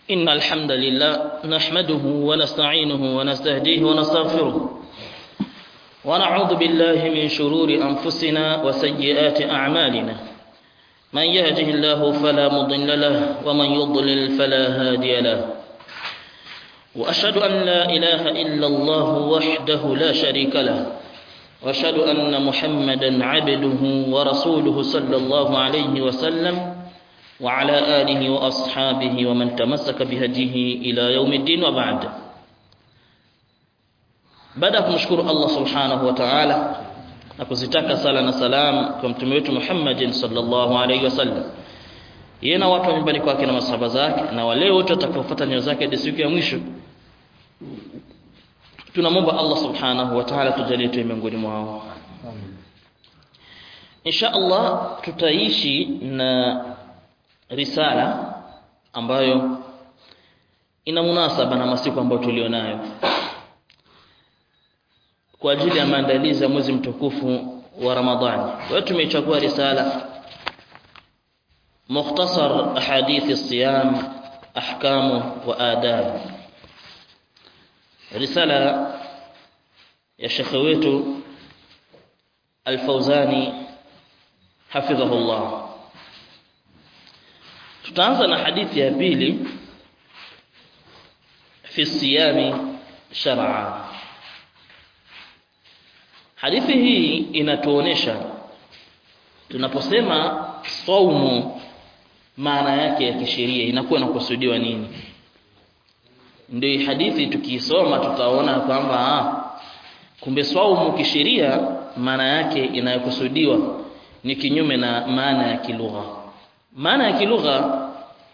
إن الحمد لله نحمده ونستعينه ونستهديه ونستغفره ونعوذ بالله من شرور أنفسنا وسيئات أعمالنا من يهده الله فلا مضل له ومن يضلل فلا هادي له وأشهد أن لا إله إلا الله وحده لا شريك له وأشهد أن محمدا عبده ورسوله صلى الله عليه وسلم وعلى آله وأصحابه ومن تمسك بهديه إلى يوم الدين وبعد baada ya kumshukuru Allah subhanahu wa ta'ala na kuzitaka sala na salam kwa mtume wetu Muhammadin sallallahu alaihi wasallam yeye na watu wa nyumbani kwake na masahaba zake na wale wote watakaofuata nyayo zake hadi siku ya mwisho tunamwomba Allah subhanahu wa ta'ala tujalie tuwe miongoni mwao insha Allah tutaishi na risala ambayo ina munasaba na masiku ambayo tulionayo kwa ajili ya maandalizi ya mwezi mtukufu wa Ramadhani. Kwa tumechagua risala mukhtasar ahadithi siyam ahkamu wa adab. Risala ya shekhe wetu Al-Fauzani hafidhahullah. Tutaanza na hadithi ya pili fi siyami shar'a. Hadithi hii inatuonesha tunaposema saumu maana yake ya kisheria inakuwa inakusudiwa nini. Ndio hii hadithi tukiisoma tutaona kwamba kumbe saumu kisheria maana yake inayokusudiwa ni kinyume na maana ya kilugha. Maana ya kilugha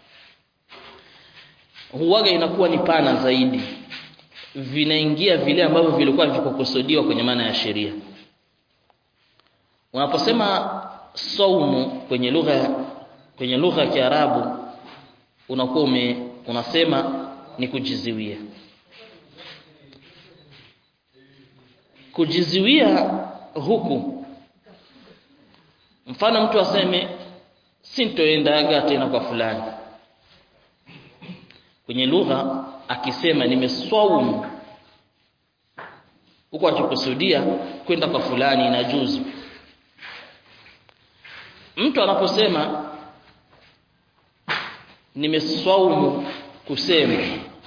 huwaga inakuwa ni pana zaidi vinaingia vile ambavyo vilikuwa vikukusudiwa kwenye maana ya sheria. Unaposema saumu kwenye lugha kwenye lugha ya Kiarabu unakuwa ume unasema ni kujiziwia. Kujiziwia huku mfano mtu aseme sintoendaga tena kwa fulani kwenye lugha akisema nimeswaumu huko akikusudia kwenda kwa fulani na juzu mtu anaposema nimeswaumu kusema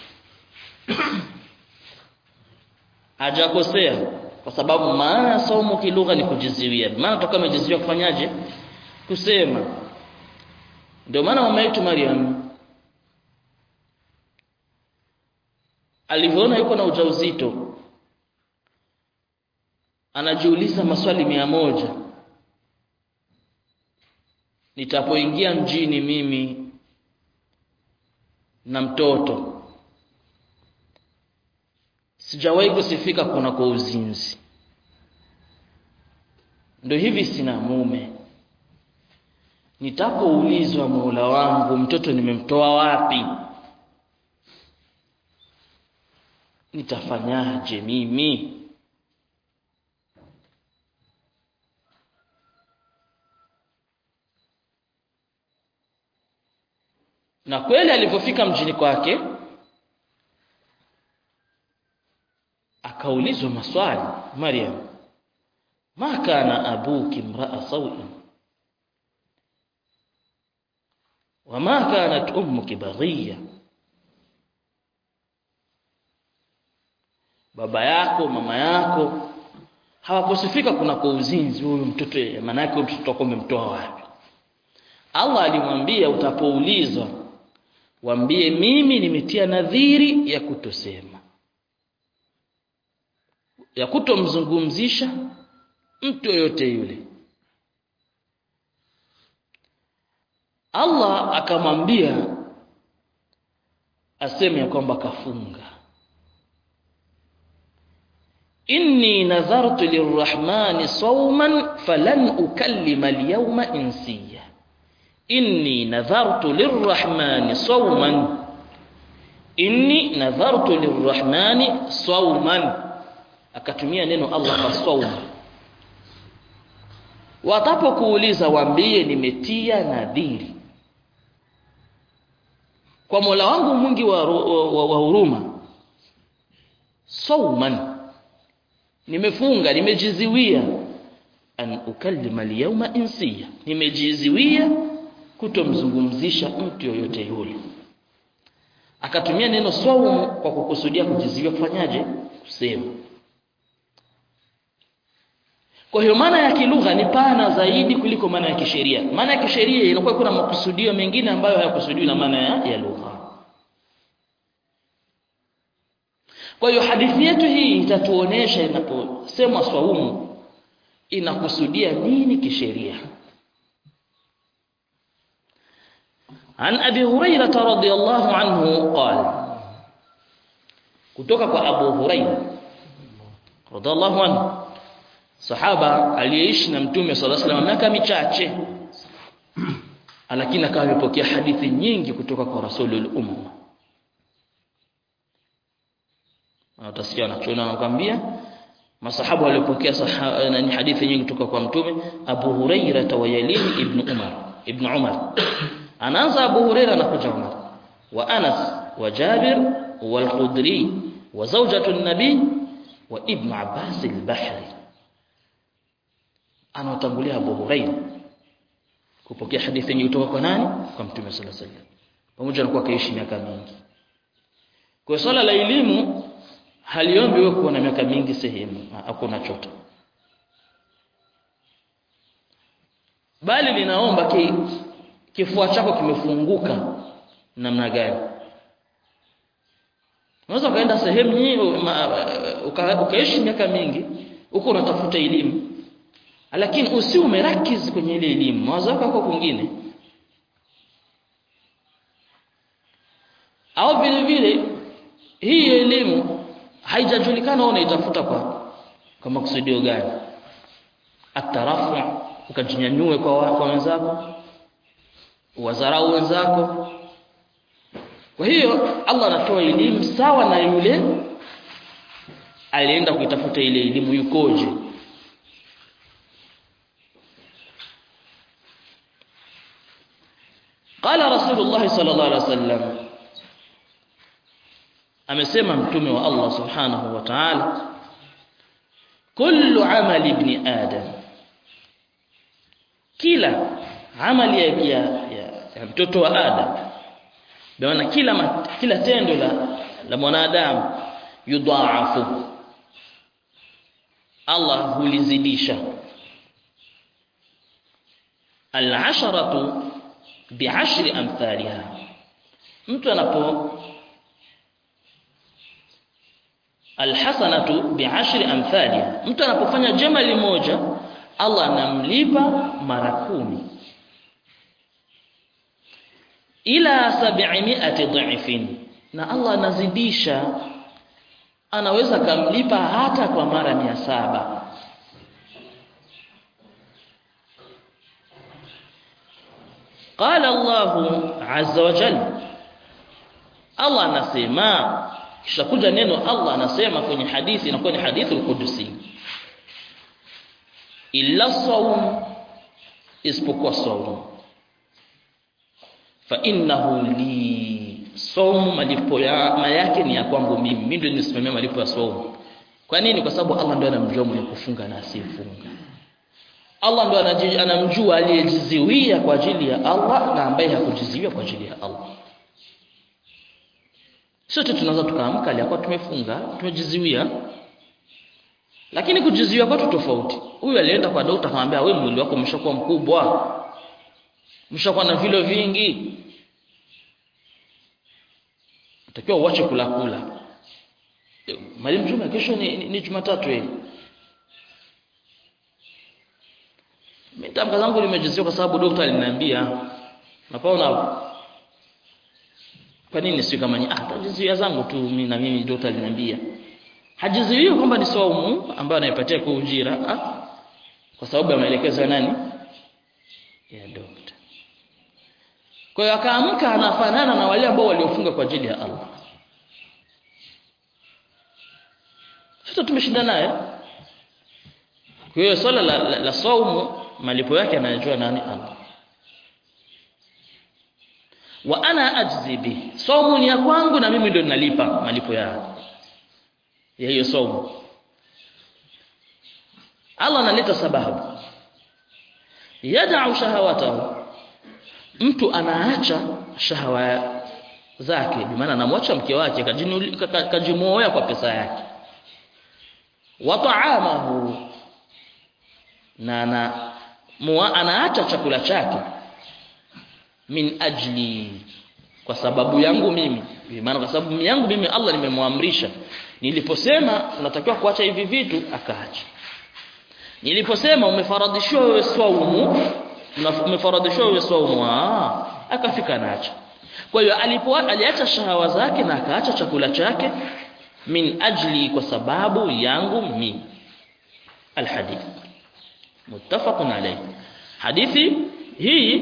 hajakosea kwa sababu maana ya saumu kilugha ni kujiziwia maana toka amejiziwia kufanyaje kusema ndio maana mama yetu Maryam alivyoona yuko na ujauzito anajiuliza maswali mia moja nitapoingia mjini mimi na mtoto sijawahi kusifika kuna kwa uzinzi ndio hivi sina mume nitapoulizwa Mola wangu mtoto nimemtoa wapi nitafanyaje mimi na kweli alipofika mjini kwake akaulizwa maswali Maryam ma kana abuki mraa sawin wama kanat ummuki baghiya baba yako mama yako hawakusifika kuna kwa uzinzi huyu mtoto maana yake mtoto wako umemtoa wapi Allah alimwambia utapoulizwa waambie mimi nimetia nadhiri ya kutosema ya kutomzungumzisha mtu yoyote yule Allah akamwambia aseme ya kwamba kafunga inni nadhartu lirrahmani sawman falan ukallima alyawma insiya inni nadhartu lirrahmani sawman inni nadhartu lirrahmani sawman akatumia neno Allah kwa sawm watapokuuliza waambie nimetia nadhiri kwa Mola wangu mwingi wa, wa, wa huruma sauman nimefunga nimejiziwia an ukallima al-yawma insiya nimejiziwia kutomzungumzisha mtu yoyote yule akatumia neno saumu kwa kukusudia kujiziwia kufanyaje kusema kwa hiyo maana ya kilugha ni pana zaidi kuliko maana ya kisheria maana ya kisheria inakuwa kuna makusudio mengine ambayo hayakusudiwi na maana ya, ya lugha kwa hiyo hadithi yetu hii itatuonesha inaposemwa swaumu inakusudia nini kisheria عن أبي هريرة رضي الله عنه قال kutoka kwa Abu Huraira radhiallahu anhu sahaba aliyeishi na mtume sallallahu alaihi wasallam miaka michache lakini akawa amepokea hadithi nyingi kutoka kwa rasulul umma utasikia anachoona anakuambia masahabu waliopokea ni hadithi nyingi kutoka kwa mtume Abu Huraira wa Yalim ibn Umar ibn Umar anaanza Abu Huraira na kuja Umar wa Anas wa Jabir wal Khudri wa zawjatu an-nabi wa ibn Abbas al-Bahri anatangulia Abu Huraira kupokea hadithi nyingi kutoka kwa nani kwa mtume sallallahu alaihi wasallam pamoja na kuwa kaishi miaka mingi kwa swala la elimu haliombi wewe kuwa na miaka mingi sehemu hakuna choto bali linaomba ki, kifua chako kimefunguka namna gani unaweza ukaenda sehemu nyingi uka, ukaishi miaka mingi huko unatafuta elimu lakini usi umerakiz kwenye ile elimu mawazo yako yako kwingine au vile vile hii elimu haijajulikana unaitafuta kwa kwa makusudio gani atarafu ukajinyanyue kwa kwa wenzako wazarau wenzako kwa hiyo Allah anatoa elimu sawa na yule alienda kuitafuta ile elimu yukoje قال رسول الله صلى الله عليه وسلم amesema mtume wa Allah subhanahu wa ta'ala kullu amali ibn adam kila amali ya, ya, ya, ya mtoto wa adam maana kila mat, kila tendo la la mwanadamu yudhaafu Allah hulizidisha al-asharatu bi'ashri amthaliha mtu anapo alhasanatu bi'ashri amthaliha mtu anapofanya jema limoja Allah anamlipa mara kumi ila 700 dha'ifin na Allah anazidisha anaweza kamlipa hata kwa mara mia saba قال الله عز وجل Allah anasema kisha kuja neno Allah anasema kwenye hadithi inakuwa ni hadithi al-Qudusi illa sawm isipokuwa sawm fa innahu li sawm malipo ya yake ni ya kwangu mimi mimi ndio nisimamia malipo ya sawm kwa nini kwa sababu Allah ndio anamjua mwenye kufunga na asiyefunga Allah ndo anamjua aliyejiziwia kwa ajili ya Allah na ambaye hakujiziwia kwa ajili ya Allah. Sote tunaweza tukaamka aliyakuwa tumefunga, tumejiziwia. Lakini kujiziwia kwetu tofauti. Huyu alienda kwa daktari akamwambia wewe mwili wako umeshakuwa mkubwa. Umeshakuwa na vilo vingi. Utakiwa uache kula kula. Mwalimu Juma kesho ni, ni, ni Jumatatu hii. Mimi tamka zangu limejiziwa kwa sababu daktari aliniambia napaona kwa nini si kama ni ah tajizuia zangu tu mimi na mimi daktari aliniambia hajizuii kwamba ni saumu ambayo anaipatia kwa ujira ah kwa sababu ya maelekezo ya nani ya daktari kwa hiyo akaamka anafanana na wale ambao waliofunga kwa ajili ya Allah sasa tumeshinda naye kwa hiyo swala la, la, la saumu malipo yake anayajua nani Allah wa ana ajzi bi saumu ni ya kwangu na mimi ndio ninalipa malipo ya ya hiyo saumu Allah analeta sababu yad'u shahawatahu mtu anaacha shahawa zake bi maana anamwacha mke wake kajimoa kwa pesa yake wa ta'amahu na na mua, anaacha chakula chake min ajli kwa sababu yangu mimi maana kwa sababu yangu mimi Allah nimemwamrisha niliposema unatakiwa kuacha hivi vitu akaacha niliposema umefaradhishwa wewe swaumu umefaradhishwa wewe swaumu akafika naacha kwa hiyo alipo aliacha shahawa zake na akaacha chakula chake min ajli kwa sababu yangu mimi alhadith muttafaqun alayhi hadithi hii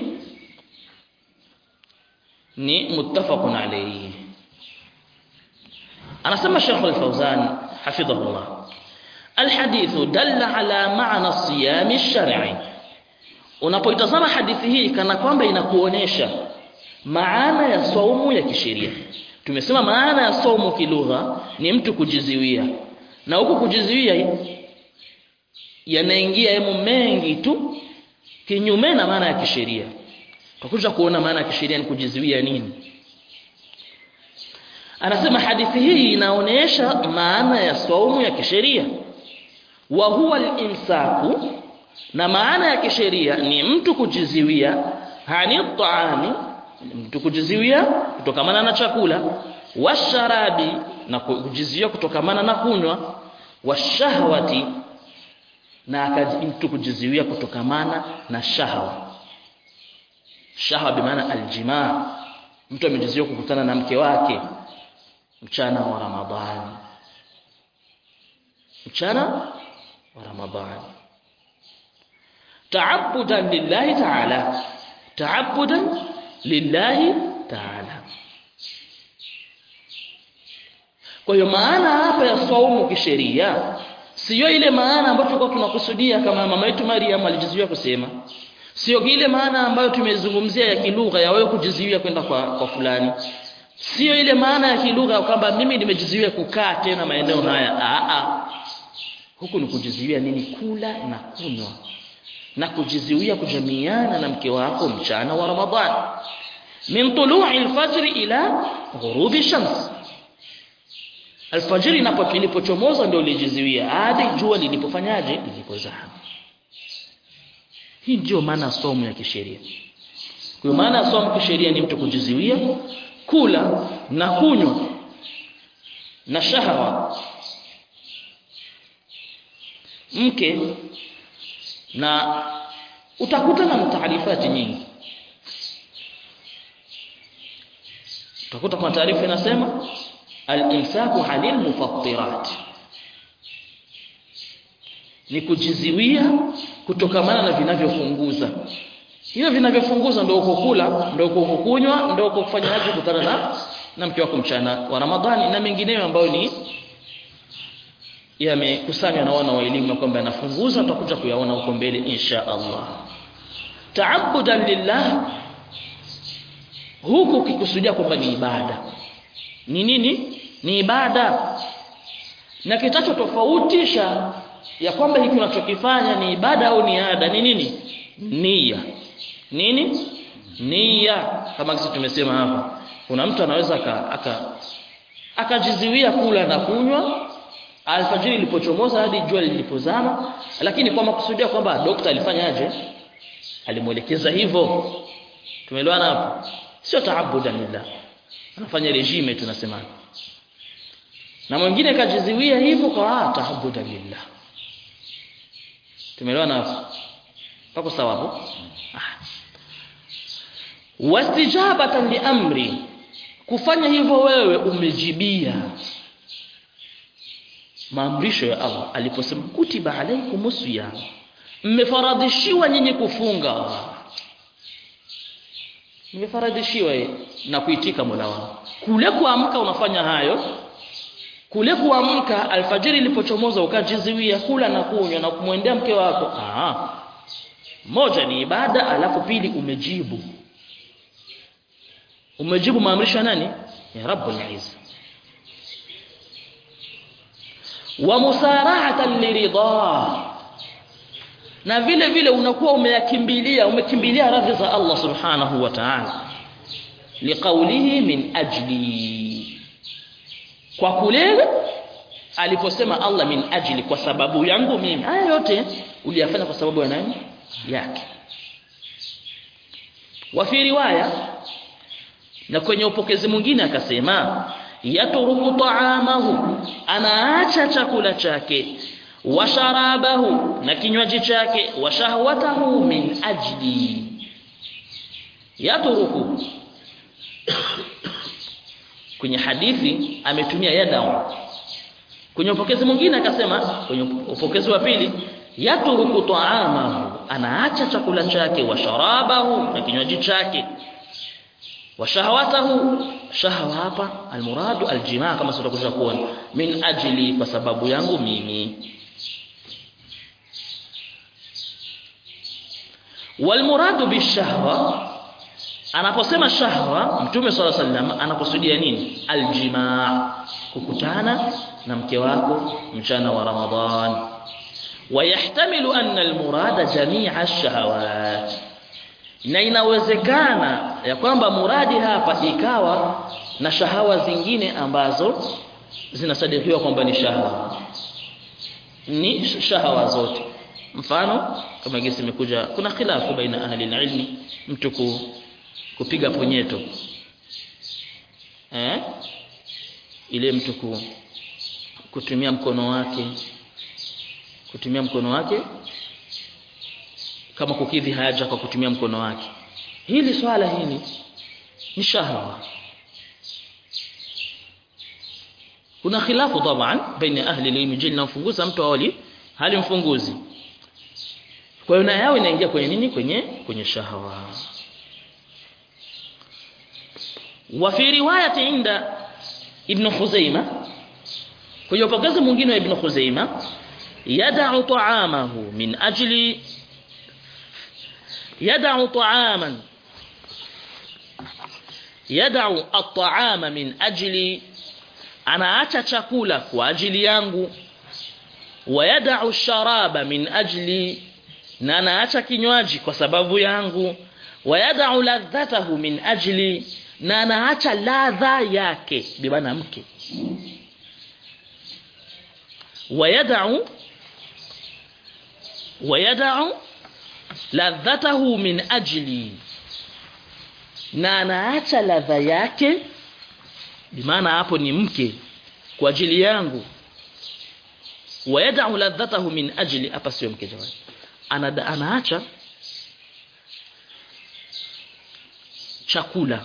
ni muttafaqun alayhi anasema Sheikh Al-Fawzan hafidhahullah الحديث دل على معنى الصيام الشرعي unapoitazama hadithi hii kana kwamba inakuonesha maana ya saumu ya kisheria tumesema maana ya saumu kilugha ni mtu kujiziwia na huku kujiziwia yanaingia yemo mengi tu kinyume na maana ya kisheria tutakuja kuona maana ya kisheria ni kujiziwia nini anasema hadithi hii inaonesha maana ya saumu ya kisheria wa huwa al-imsaku na maana ya kisheria ni mtu kujiziwia hani taami mtu kujiziwia kutokamana na chakula washarabi na kujiziwia kutokamana na kunywa washahwati na mtu kujiziwia kutokamana na shahwa shahwa bimaana aljimaa mtu amejiziwia kukutana na mke wake mchana wa ramadhani mchana wa ramadhani ta'abbudan lillahi ta'ala ta'abbudan lillahi ta'ala kwa hiyo maana hapa ya saumu kisheria sio ile maana ambayo tulikuwa tunakusudia kama mama yetu Maryam alijizuia kusema sio ile maana ambayo tumezungumzia ya kilugha ya wewe kujizuia kwenda kwa, kwa fulani sio ile maana ya kilugha kwamba mimi nimejizuia kukaa tena maeneo haya a a huku ni kujizuia nini kula na kunywa na kujizuia kujamiana na mke wako mchana wa Ramadhani min tulu'i al-fajr ila ghurubi shams alfajiri inapo ilipochomoza ndio ulijizuia hadi jua lilipofanyaje lilipozama hii ndio maana somo ya kisheria kwa maana somo kisheria ni mtu kujizuia kula na kunywa na shahawa mke na utakuta na mtaarifati nyingi utakuta kwa taarifa inasema al-imsaku halil mufattirat ni kujiziwia kutokamana na vinavyofunguza hivyo vinavyofunguza ndio uko kula ndio uko kunywa ndio uko kufanya haja kutana na na mke wako mchana wa Ramadhani na mengineyo ambayo ni yamekusanywa na wana wa elimu kwamba yanafunguza tutakuja kuyaona huko mbele insha Allah ta'abbudan lillah huku ukikusudia kwamba ni ibada ni nini ni ibada na kitacho tofautisha ya kwamba hiki unachokifanya ni ibada au ni ada ni nini nia nini nia kama sisi tumesema hapa kuna mtu anaweza aka akajiziwia aka kula na kunywa alfajiri ilipochomoza hadi jua lilipozama lakini kwa makusudia kwamba dokta alifanyaje alimuelekeza hivyo tumeelewana hapo sio taabudan lillah anafanya regime tunasema na mwingine kajiziwia hivyo kwa taabudan lillah tumeelewana hapo pako sawa hapo wastijabatan liamri kufanya hivyo wewe umejibia maamrisho ya Allah aliposema kutiba alaikumus siyam mmefaradhishiwa nyinyi kufunga mmefaradhishiwa na kuitika Mola wao kule kuamka unafanya hayo kule kuamka alfajiri ilipochomoza ukajiziwia kula na kunywa na kumwendea mke wako ah moja ni ibada alafu pili umejibu umejibu maamrisho ya nani ya rabbul izza wa musarahatan liridha na vile vile unakuwa umeyakimbilia umekimbilia radhi za Allah subhanahu wa ta'ala liqaulihi min ajli kwa kule aliposema Allah min ajli kwa sababu yangu mimi haya yote uliyafanya kwa sababu ya nani yake wa fi riwaya na kwenye upokezi mwingine akasema yatruku ta'amahu anaacha chakula chake wa sharabahu na kinywaji chake wa shahwatahu min ajli yatruku kwenye hadithi ametumia yadau kwenye upokezi mwingine akasema kwenye upokezi wa pili yatruku ta'amahu anaacha chakula chake wa sharabahu na kinywaji chake wa shahwatahu shahwa hapa almuradu aljimaa kama tutakuja kuona min ajli kwa sababu yangu mimi walmuradu bishahwa anaposema shahwa mtume swalla sallam anakusudia nini aljimaa kukutana na mke wako mchana wa ramadhan ويحتمل أن المراد جميع الشهوات na inawezekana ya kwamba muradi hapa ikawa na shahawa zingine ambazo zinasadikiwa kwamba ni shahawa ni shahawa zote mfano kama gesi imekuja kuna khilafu baina ahli ilmi mtu ku, kupiga ponyeto eh ile mtu ku, kutumia mkono wake kutumia mkono wake kama kukidhi haja kwa kutumia mkono wake hili swala hili ni shahwa kuna khilafu taban baina ahli ilmi je linamfunguza mtu awali hali mfunguzi kwa hiyo na yao inaingia kwenye nini kwenye kwenye shahwa wa fi riwayati inda ibn Khuzaimah kwenye upokezi mwingine wa ibn Khuzaimah يدع طعامه من أجل يدع طعاما يدع الطعام من أجل anaacha chakula kwa ajili yangu wayadau sharaba min ajli na anaacha kinywaji kwa sababu yangu wayadau ladhatahu min ajli na anaacha ladha yake bibana mke wayadau wayadau ladhatahu min ajli na anaacha ladha yake bimaana hapo ni mke kwa ajili yangu wayadau ladhatahu min ajli hapa sio mke jamani ana anaacha chakula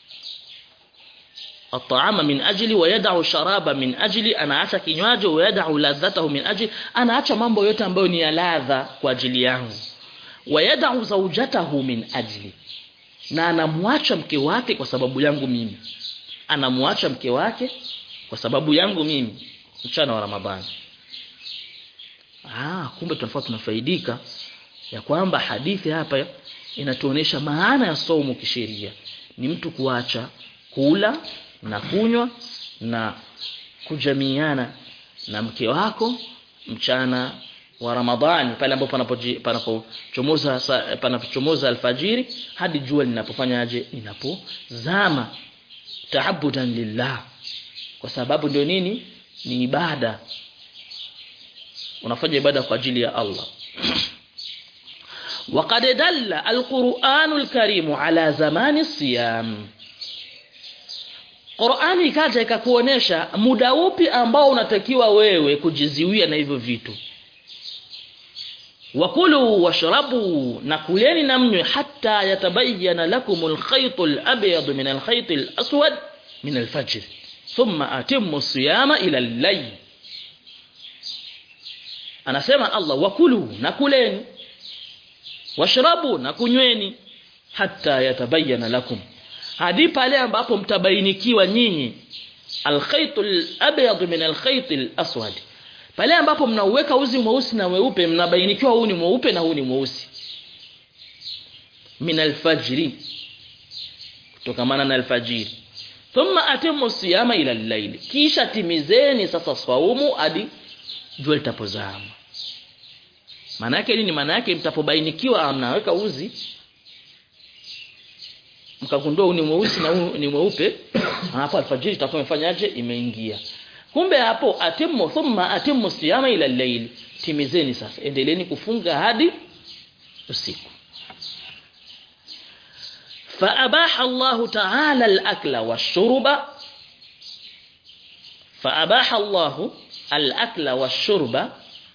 الطعام من أجلي ويدع الشراب من أجلي anaacha kinywaji ويدع ladhatahu min ajli anaacha mambo yote ambayo ni ya ladha kwa ajili yangu wayadau zawjatahu min ajli na anamwacha mke wake kwa sababu yangu mimi anamwacha mke wake kwa sababu yangu mimi mchana wa Ramadhani ah kumbe tunafaa tunafaidika ya kwamba hadithi hapa inatuonesha maana ya saumu kisheria ni mtu kuacha kula na kunywa na kujamiana na mke wako mchana wa Ramadhani pale ambapo panapochomoza panapochomoza alfajiri hadi jua linapofanyaje linapozama taabudan lillah kwa sababu ndio nini ni ibada unafanya ibada kwa ajili ya Allah وقد دل القرآن الكريم على زمان الصيام Qur'ani ikaja ikakuonesha muda upi ambao unatakiwa wewe kujiziwia na hivyo vitu wakulu washrabu na kuleni na mnywe hatta yatabayyana lakumul khaytul abyad min al khaytil aswad min al fajr thumma atimmu siyama ila al-layl anasema Allah wakulu na kuleni washrabu na kunyweni hatta yatabayyana lakum hadi pale ambapo mtabainikiwa nyinyi alkhaytul abyad min alkhaytil aswad pale ambapo mnauweka uzi mweusi na weupe mnabainikiwa huu ni mweupe na huu ni mweusi min alfajri tokamana na alfajiri thumma atimu siyama ila al-layl kisha timizeni sasa swaumu hadi jua litapozama maana yake nini maana yake mtapobainikiwa mnaweka uzi mkagundua huu ni mweusi na huu ni mweupe hapo alfajiri itakuwa imefanyaje imeingia kumbe hapo atimu thumma atimu siyama ila al-layl timizeni sasa endeleeni kufunga hadi usiku فأباح الله تعالى الأكل والشرب فأباح الله الأكل والشرب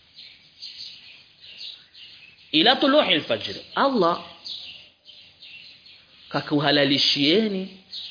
إلى طلوع الفجر الله kakuhalalishieni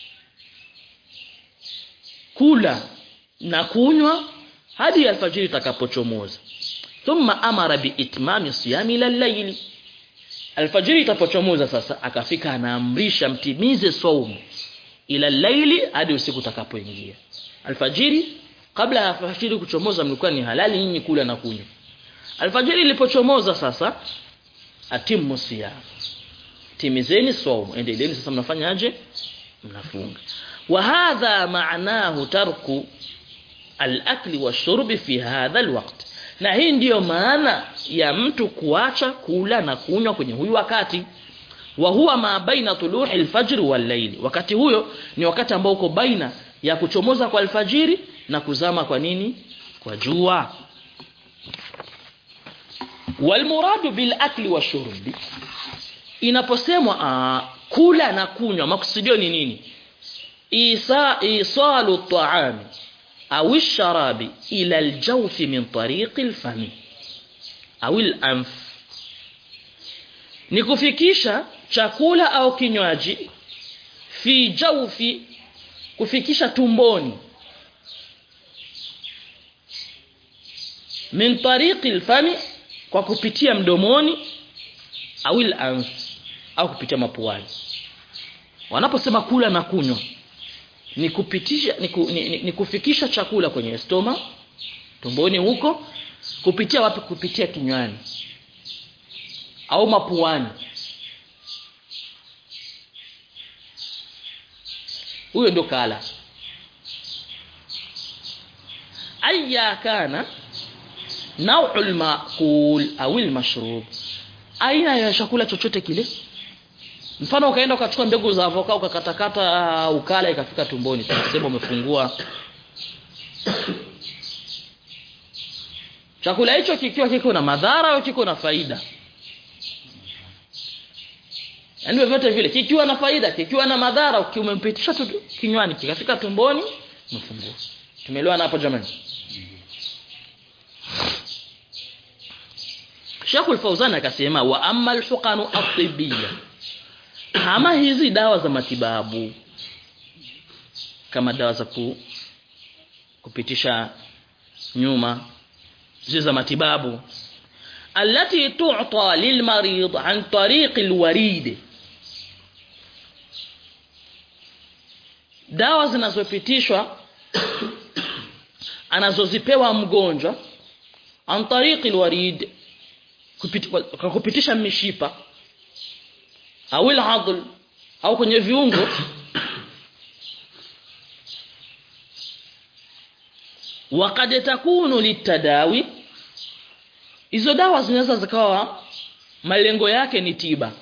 kula na kunywa hadi alfajiri itakapochomoza thumma amara biitmami siyami ila layli alfajiri itapochomoza sasa akafika anaamrisha mtimize saumu ila laili hadi usiku utakapoingia alfajiri kabla ya alfajiri kuchomoza mlikuwa ni halali nyinyi kula na kunywa alfajiri ilipochomoza sasa atimu siyam timizeni saumu endeleeni sasa mnafanyaje mnafunga wa hadha maanahu tarku al-akli wash-shurbi fi hadha al-waqt na hii ndiyo maana ya mtu kuacha kula na kunywa kwenye huyu wakati wa huwa ma baina tuluhi alfajr wal layl wakati huyo ni wakati ambao uko baina ya kuchomoza kwa alfajiri na kuzama kwa nini kwa jua wal muradu bil akli washurbi inaposemwa uh, kula na kunywa makusudio ni nini isa isalu ta'ami أو الشراب إلى الجوف من طريق الفم أو الأنف nikufikisha chakula au kinywaji fi jawfi kufikisha tumboni min tariqi alfami kwa kupitia mdomoni au al au kupitia mapuani wanaposema kula na kunywa ni kupitisha ni, ku, ni, ni, ni kufikisha chakula kwenye stoma tumboni huko kupitia wapi kupitia kinywani au mapuani huyo ndo kala aya kana nau'ul maqul au al-mashrub aina ya chakula chochote kile mfano ukaenda ukachukua mbegu za avoka ukakatakata ukala ikafika tumboni tunasema umefungua chakula hicho kikiwa kiko na madhara au kiko na faida yaani vyote vile kikiwa na faida kikiwa na madhara ukimempitisha tu kinywani kikafika tumboni umefungua tumeelewana hapo jamani Sheikhul Fauzan akasema wa amma al-huqanu at-tibbiyya kama hizi dawa za matibabu kama dawa za ku, kupitisha nyuma zile za matibabu allati tu'ta lilmarid an tariq alwarid dawa zinazopitishwa anazozipewa mgonjwa an tariq alwarid kwa kupitisha mishipa au al au kwenye viungo wakad takunu litadawi hizo dawa zinaweza zikawa malengo yake ni tiba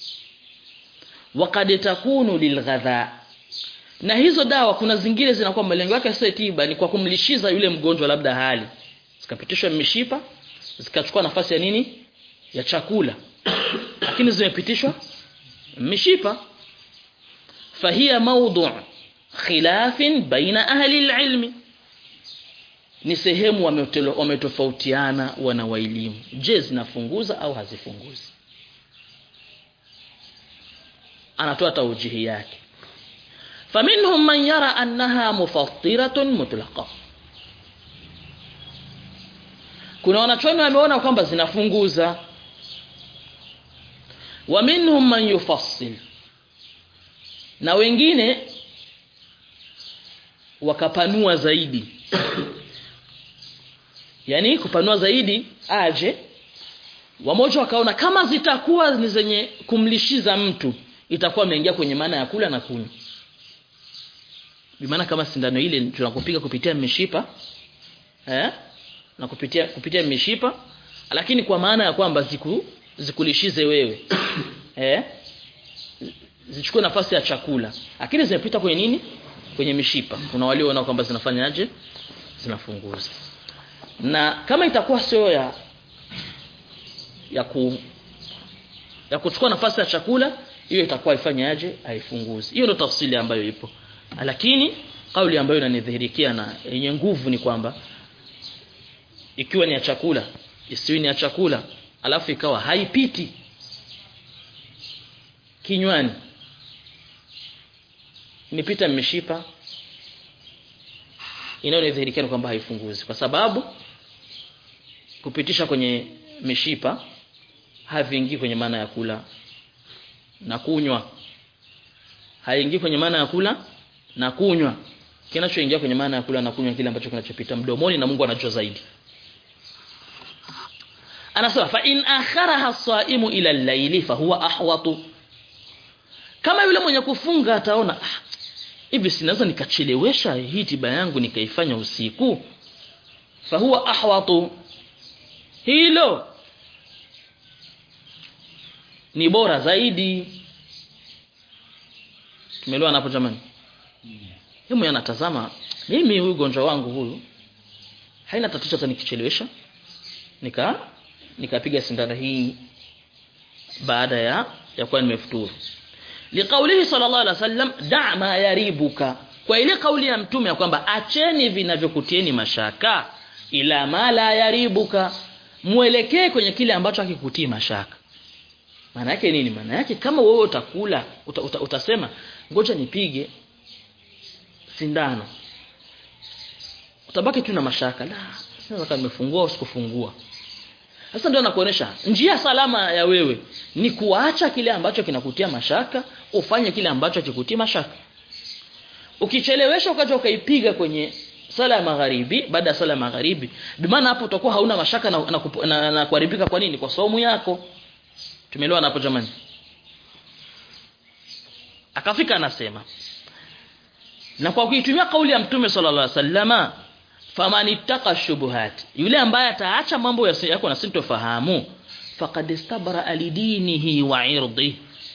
wakad takunu lilghadha na hizo dawa kuna zingine zinakuwa malengo yake sio tiba ni kwa kumlishiza yule mgonjwa labda hali zikapitishwa mishipa zikachukua nafasi ya nini ya chakula lakini zimepitishwa mishipa فهي موضوع خلاف بين أهل العلم ni sehemu wametofautiana wana wa elimu je zinafunguza au hazifunguzi anatoa taujihi yake faminhum man yara annaha mufattiratun mutlaqa kuna wanachuoni wameona kwamba zinafunguza wa minhum man yufassil na wengine wakapanua zaidi yani kupanua zaidi aje wamoja wakaona kama zitakuwa ni zenye kumlishiza mtu itakuwa imeingia kwenye maana ya kula na kunywa bimaana kama sindano ile tunakupiga kupitia mishipa eh na kupitia kupitia mishipa lakini kwa maana ya kwamba ziku zikulishize wewe eh zichukue nafasi ya chakula lakini zimepita kwenye nini kwenye mishipa kuna walioona kwamba zinafanyaje zinafunguza na kama itakuwa sio ya ya ku ya kuchukua nafasi ya chakula hiyo itakuwa ifanyaje haifunguzi hiyo ndio tafsiri ambayo ipo lakini kauli ambayo inanidhihirikia na yenye nguvu ni kwamba ikiwa ni ya chakula isiwi ni ya chakula alafu ikawa haipiti kinywani imepita mishipa inayonidhihirikia kwamba haifunguzi kwa sababu kupitisha kwenye mishipa haviingii kwenye maana ya kula na kunywa haingii kwenye maana ya kula na kunywa kinachoingia kwenye maana ya kula na kunywa kile ambacho kinachopita mdomoni na Mungu anajua zaidi anasema fa in akharaha as-saimu ila al-layli fa huwa ahwatu kama yule mwenye kufunga ataona ah, hivi sinaweza nikachelewesha hii tiba yangu nikaifanya usiku fa huwa ahwatu hilo ni bora zaidi tumeelewa hapo jamani Yeye anatazama mimi huyu ugonjwa wangu huyu haina tatizo hata nikichelewesha nika nikapiga sindano hii baada ya ya kuwa nimefuturu liqaulihi sallallahu alaihi wasallam da ma yaribuka kwa ile kauli ya mtume ya kwamba acheni vinavyokutieni mashaka ila ma la yaribuka muelekee kwenye kile ambacho hakikutii mashaka maana yake nini maana yake kama wewe utakula uta, uta, utasema ngoja nipige sindano utabaki tu na mashaka la sasa kama nimefungua usikufungua sasa ndio nakuonesha njia salama ya wewe ni kuacha kile ambacho kinakutia mashaka ufanye kile ambacho hakikutii mashaka ukichelewesha ukaja ukaipiga kwenye sala ya magharibi baada ya sala ya magharibi bimaana hapo utakuwa hauna mashaka na, na, na, na, na kuharibika kwa nini kwa saumu yako tumeelewana hapo jamani akafika anasema na kwa kuitumia kauli ya mtume sallallahu alaihi wasallama faman ittaqa shubuhat yule ambaye ataacha mambo yako na sintofahamu faqad istabra alidinihi wa irdihi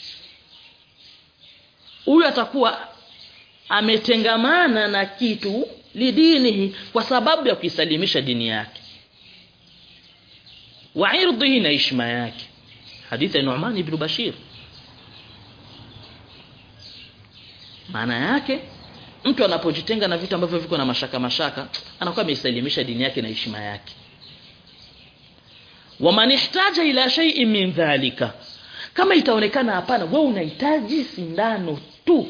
huyu atakuwa ametengamana na kitu lidinihi kwa sababu ya kuisalimisha dini yake wa irdihi na ishma yake hadithi ya Nu'man ibn Bashir maana yake mtu anapojitenga na vitu ambavyo viko na mashaka mashaka anakuwa ameisalimisha dini yake na heshima yake waman ihtaja ila shay'in min dhalika kama itaonekana hapana wewe unahitaji sindano tu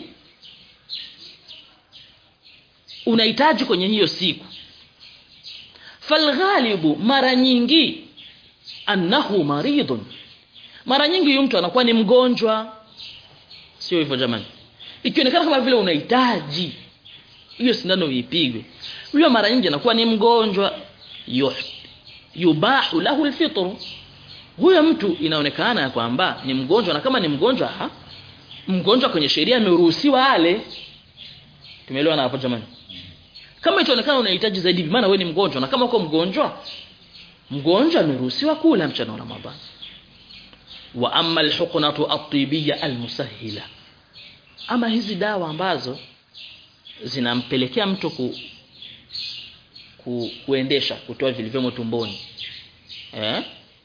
unahitaji kwenye hiyo siku falghalibu mara nyingi annahu maridun mara nyingi huyu mtu anakuwa ni mgonjwa sio hivyo jamani ikionekana kama vile unahitaji hiyo sindano ipigwe huyo mara nyingi anakuwa ni mgonjwa yubahu lahu alfitr huyo mtu inaonekana ya kwamba ni mgonjwa na kama ni mgonjwa ha? mgonjwa kwenye sheria ameruhusiwa ale tumeelewana hapo jamani kama itaonekana unahitaji zaidi maana wewe ni mgonjwa na kama uko mgonjwa mgonjwa ameruhusiwa kula mchana wa Ramadhani wa amma alhuqnatu at-tibiyya almusahhila ama hizi dawa ambazo zinampelekea mtu ku, ku kuendesha kutoa vilivyomo tumboni eh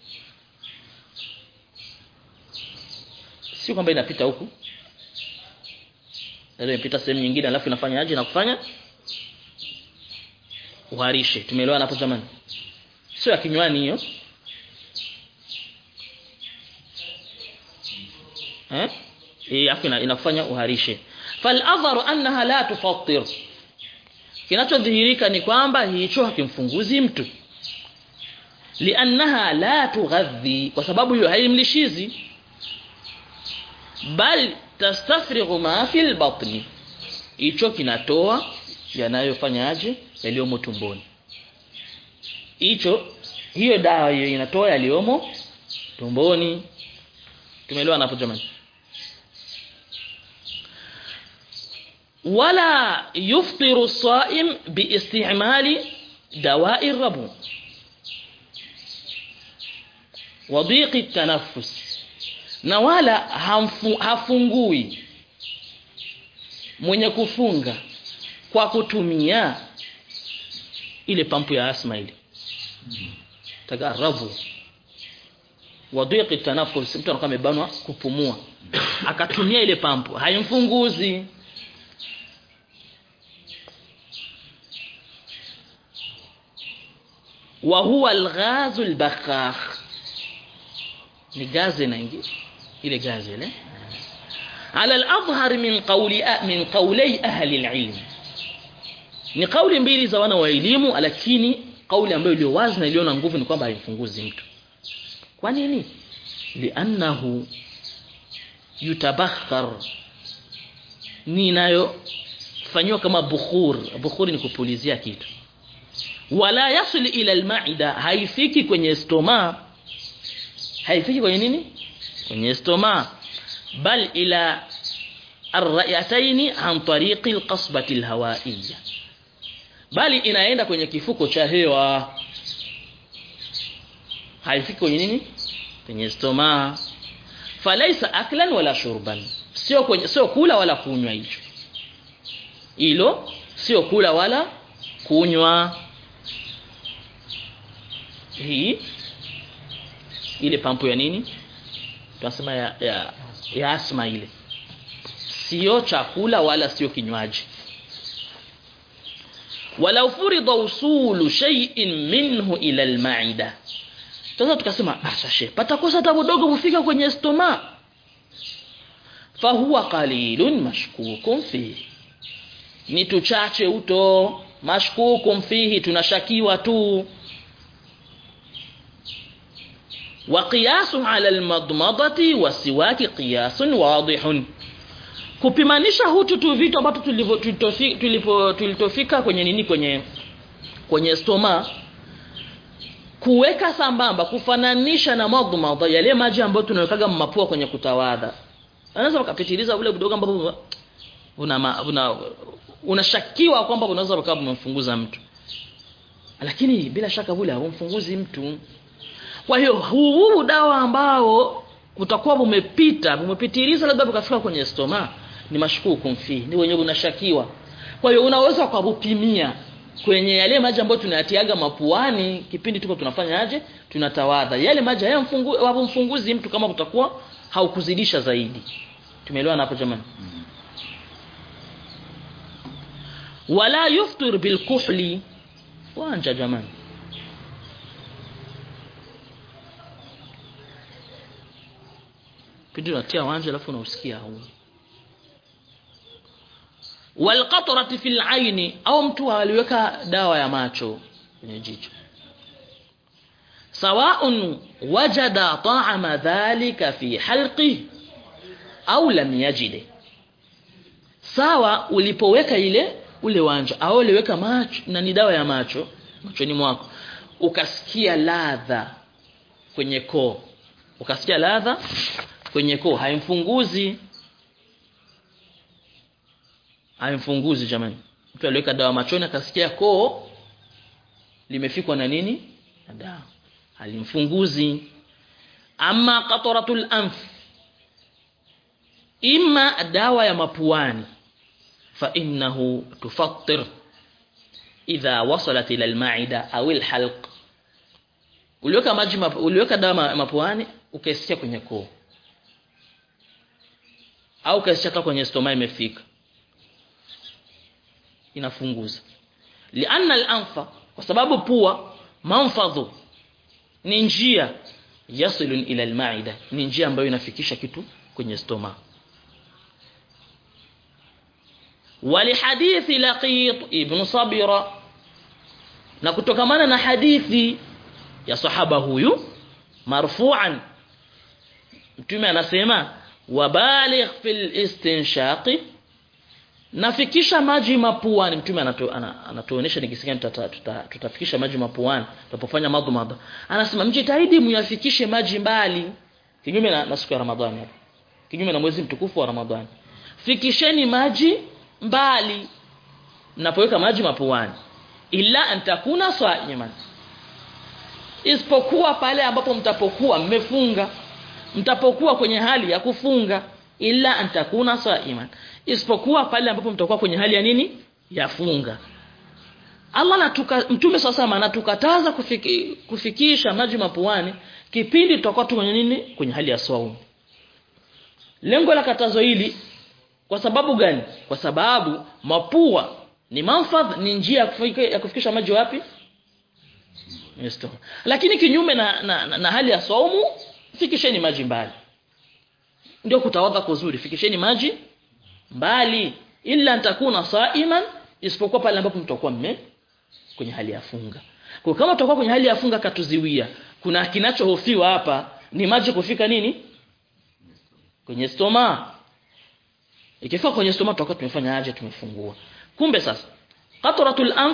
sio kwamba inapita huku ndio inapita sehemu nyingine alafu inafanya aje na kufanya uharishe tumeelewana hapo zamani sio ya kinywani hiyo eh eh afu inafanya uharishe fal adharu annaha la tufattir kinachodhihirika ni kwamba hicho hakimfunguzi mtu liannaha la tughadhi kwa sababu hiyo haimlishizi bal tastafrighu ma fil batni hicho kinatoa yanayofanyaje yaliyomo tumboni hicho hiyo dawa hiyo inatoa yaliyomo tumboni tumeelewa hapo jamani wala yuftiru as-sa'im biistimali dawa'i ar-rabu wa dhiqi at-tanaffus na wala hamfu, hafungui mwenye kufunga kwa kutumia ile pampu ya asma ile tagarabu wadhiqi tanafus mtu anakuwa amebanwa kupumua akatumia ile pampu haimfunguzi wa huwa alghazu albakhakh ni gazi inaingia ile gazi ile ala al-adhhar min qawli min qawli ahli al-ilm ni kauli mbili za wana wa elimu lakini kauli ambayo iliyo wazi na iliyo na nguvu ni kwamba haimfunguzi mtu kwa nini li'annahu yutabakhar ninayo fanywa kama bukhur bukhuri ni kupulizia kitu wala yasil ila al-ma'ida haifiki kwenye stoma haifiki kwenye nini kwenye stoma bal ila الرئتين عن طريق القصبة الهوائية bali inaenda kwenye kifuko cha hewa haifiki kwenye nini kwenye stoma falaisa aklan wala shurban sio kwenye sio kula wala kunywa hicho hilo sio kula wala kunywa hii ile pampu ya nini tunasema ya, ya, ya asma ile sio chakula wala sio kinywaji walau furida usulu shay'in minhu ila almaida sasa tukasema asashe patakosa tabu dogo kufika kwenye stoma fahuwa qalilun mashkukun fihi ni tuchache uto mashkukun fihi tunashakiwa tu وقياس على المضمضة والسواك قياس واضح kupimanisha hutu tu vitu ambavyo tulipo tulitofika kwenye nini kwenye kwenye stoma kuweka sambamba kufananisha na madhmadha yale maji ambayo tunawekaga mapua kwenye kutawadha anaweza ukapitiliza ule kidogo ambapo una una unashakiwa kwamba unaweza ukawa umemfunguza mtu lakini bila shaka vile haumfunguzi mtu kwa hiyo huu dawa ambao utakuwa umepita umepitiliza labda ukafika kwenye stoma ni mashkuku mfi ni wenye unashakiwa kwa hiyo unaweza kupimia kwenye yale maji ambayo tunayatiaga mapuani kipindi tuko tunafanya aje tunatawadha yale maji hayamfunguzi mtu kama kutakuwa haukuzidisha zaidi tumeelewana hapo jamani wala yuftir bilkuhli wanja jamani pindi unatia wanja alafu unausikia huu walqatrati fil aini au mtu aliweka dawa ya macho kwenye jicho sawaun wajada ta'ama dhalika fi halqi au lam yajide sawa ulipoweka ile ule wanja au uliweka macho na ni dawa ya macho machoni mwako ukasikia ladha kwenye koo ukasikia ladha kwenye koo haimfunguzi haimfunguzi jamani mtu aliweka dawa machoni akasikia koo limefikwa na nini na dawa halimfunguzi ama qatratul anf imma dawa ya mapuani fa innahu tufattir idha wasalat ila almaida au alhalq uliweka maji uliweka dawa mapuani ukaisikia kwenye koo au kaisikia hata kwenye stoma imefika inafunguza lianna al-anfa kwa sababu pua manfadhu ni njia yasilun ila al-ma'ida ni njia ambayo inafikisha kitu kwenye stoma ولحديث لقيط ابن صبيرة na kutokamana na hadithi ya sahaba huyu marfu'an mtume anasema wabaligh fil istinshaqi nafikisha maji mapuani mtume anatuonesha nikisikia tutafikisha maji mapuani tutapofanya madhumada anasema mjitahidi muyafikishe maji mbali kinyume na, na siku ya ramadhani hapo kinyume na mwezi mtukufu wa ramadhani fikisheni maji mbali mnapoweka maji mapuani illa antakuna saiman isipokuwa pale ambapo mtapokuwa mmefunga mtapokuwa kwenye hali ya kufunga illa antakuna saiman isipokuwa pale ambapo mtakuwa kwenye hali ya nini ya funga Allah natuka mtume sasa anatukataza kufiki, kufikisha maji mapuani kipindi tutakuwa tu kwenye nini kwenye hali ya saumu lengo la katazo hili kwa sababu gani kwa sababu mapua ni manfadh ni njia ya kufika, ya kufikisha maji wapi Yesto. lakini kinyume na, na, na, na hali ya saumu fikisheni maji mbali ndio kutawadha kuzuri fikisheni maji mbali illa antakuna saiman isipokuwa pale ambapo mtakuwa mme kwenye hali ya funga kwa kama tutakuwa kwenye hali ya funga katuziwia kuna kinachohofiwa hapa ni maji kufika nini kwenye stoma ikifika kwenye stoma tutakuwa tumefanya aje tumefungua kumbe sasa qatratul anf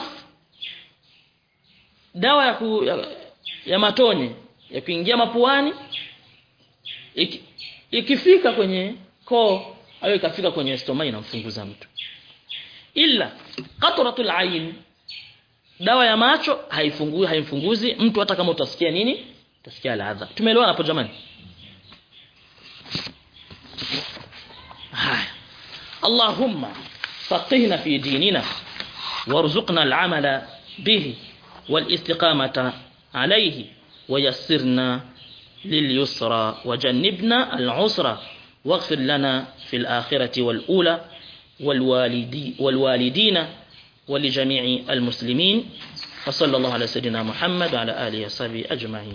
dawa ya, ku, ya, ya matone ya kuingia mapuani iki, ikifika kwenye koo au ikafika kwenye stoma inamfunguza mtu illa qatratul ayn dawa ya macho haifungui haimfunguzi mtu hata kama utasikia nini utasikia ladha tumeelewana hapo jamani haya allahumma faqihna fi dinina warzuqna al'amala bihi والاستقامة عليه ويسرنا لليسرى وجنبنا العسرى واغفر لنا في الآخرة والأولى والوالدي والوالدين ولجميع المسلمين وصلى الله على سيدنا محمد وعلى آله وصحبه أجمعين